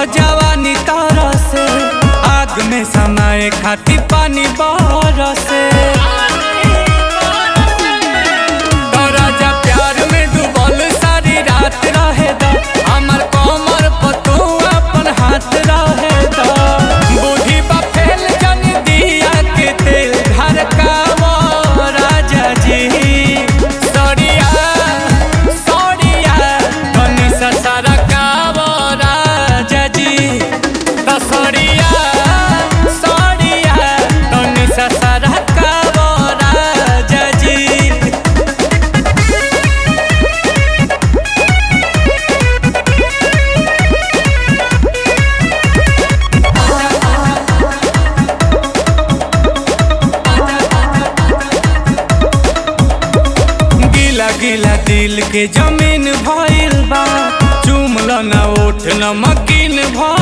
जवानी तारा से आग में समाए खाती पानी बरसे तो राजा प्यार में डूबल सारी रात रहे दा हमर कमर पर तू अपन हाथ रहे दा बूढ़ी बा फैल जन दिया के तेल घर का वो राजा जी सड़िया सड़िया तनी सा सारा का वो राजा जी तो सड़िया सड़िया तनी सा सारा का वो राजा जी गिला गिला दिल के जमीन भइल बा चुमल न उठ न मकीन भइल